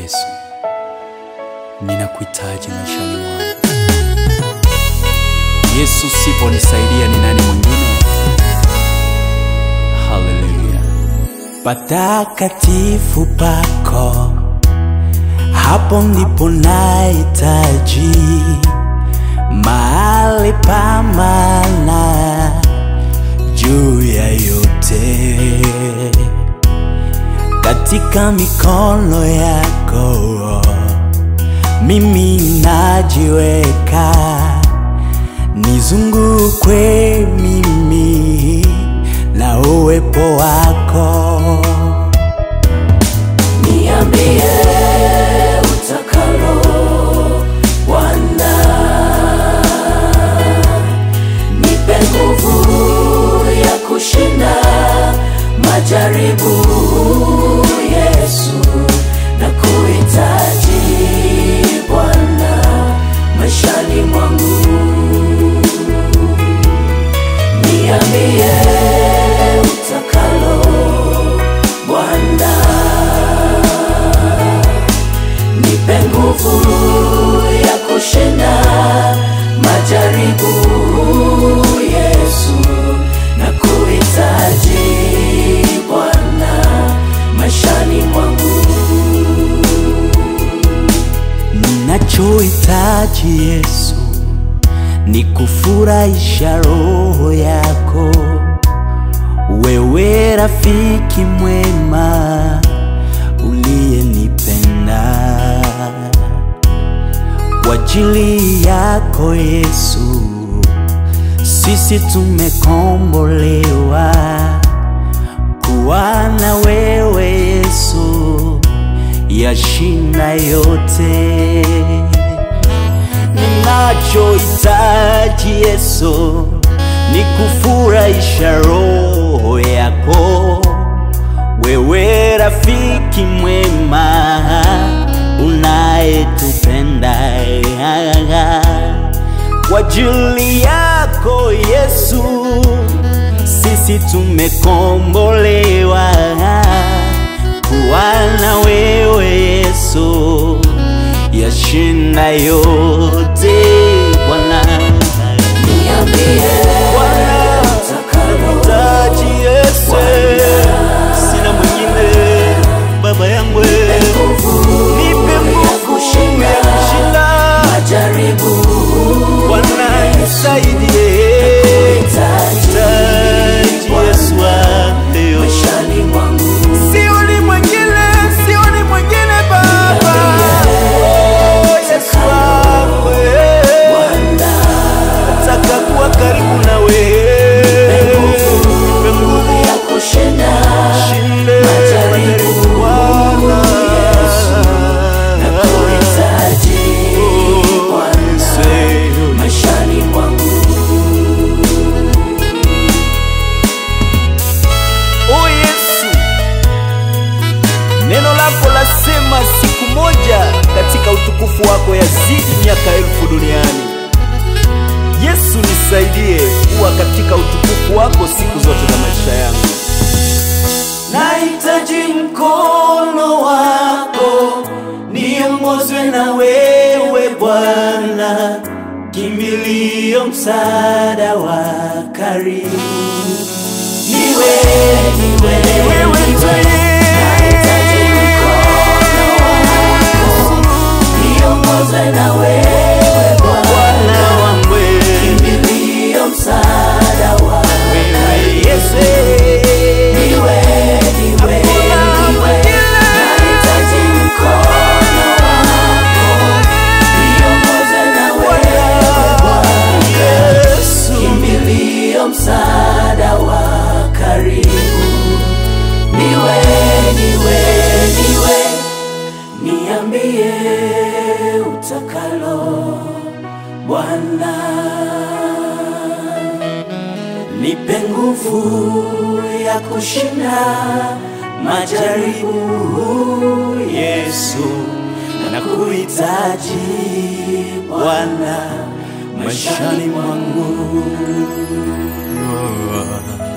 Yesu, ninakuhitaji maishani mwangu. Yesu, siponisaidia ni nani mwingine? Haleluya! patakatifu pako, hapo ndipo nahitaji mahali pa maana juu ya yote, katika mikono yako mimi najiweka, nizungukwe mimi na uwepo wako. Niambie utakalo Bwana, nipe nguvu ya kushinda majaribu. Yesu, na kuhitaji Bwana maishani mwangu. Niambie utakalo Bwana, nipe nguvu ya kushinda majaribu. Yesu, na kuhitaji Bwana maishani mwangu. Ninachohitaji Yesu ni kufurahisha roho yako, wewe rafiki mwema uliyenipenda. Kwa ajili yako Yesu, sisi tumekombolewa kuwa na wewe Yesu, yashinda yote. Ninachohitaji Yesu ni kufurahisha roho yako, wewe rafiki mwema unayetupenda. Kwa ajili yako Yesu, sisi tumekombolewa kuwa na wewe Yesu, yashinda yote Bwana. Niambie Bwana, utakalo Taji Yesu, sina mwingine baba yangu, nipe nguvu ya kushinda majaribu. Bwana, nisaidie Taji Yesu wangu. maishani mwangu. Sioni mwingine, sioni mwingine Baba. Oh, Yesu wangu, eh. Bwana, Nataka kuwa karibu na wewe. Nipe nguvu ya kushinda shinde majaribu. Bwana. kuhitaji Bwana Yesu. maishani mwangu. Oh Yesu, neno lako lasema siku moja katika utukufu wako yazidi miaka elfu duniani. Yesu, nisaidie kuwa katika utukufu wako siku zote za maisha yangu. Nahitaji mkono wako, niongozwe na wewe Bwana, kimbilio, msaada wa karibu niwe, niwe, wewe Nahitaji mkono wako, niongoze na wewe Bwana, Bwana wangu, kimbilio, msaada wa wewe Yesu. niwe, niwe, niwe. Nahitaji mkono wako, niongoze na wewe Bwana, Yesu. kimbilio, msaada wa karibu. Niwe, niwe, niwe, niambie utakalo Bwana, nipe nguvu ya kushinda majaribu. Yesu, nakuhitaji Bwana maishani mwangu.